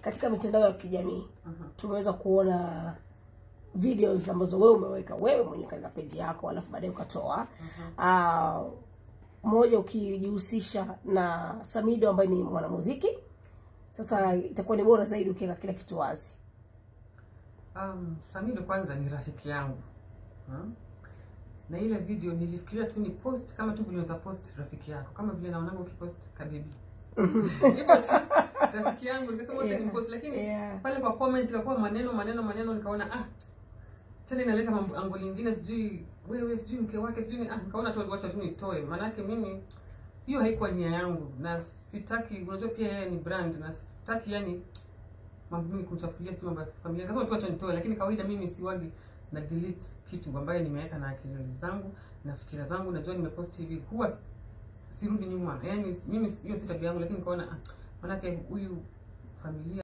katika mitandao ya kijamii Mhm. tumeweza kuona videos ambazo wewe umeweka wewe mwenyewe katika peji yako alafu baadaye ukatoa Ah, moja ukijihusisha na Samido ambaye ni mwanamuziki sasa itakuwa ni bora zaidi ukiweka kila kitu wazi Um, Samido kwanza ni rafiki yangu hmm? na ile video nilifikiria tu ni post kama tu vile unaweza post rafiki yako kama vile naonanga ukipost kabibi hivyo tu rafiki yangu nikasema wote Yeah. ni post lakini Yeah. pale kwa comment ikakuwa maneno maneno maneno nikaona ah tena inaleta mambo ango lingine sijui wewe sijui mke wake sijui ni- ah nikaona tu wacha tu nitoe maanake mimi hiyo haikuwa nia yangu na sitaki unajua pia yeye ni brand na sitaki yani mambo mimi kumchafulia si mambo ya familia kasema tu acha nitoe lakini kawaida mimi siwagi na delete kitu ambayo nimeweka na akili zangu na fikira zangu najua nimepost hivi huwa s- sirudi nyuma yani mimi hiyo si tabia yangu lakini nikaona ah, manake huyu familia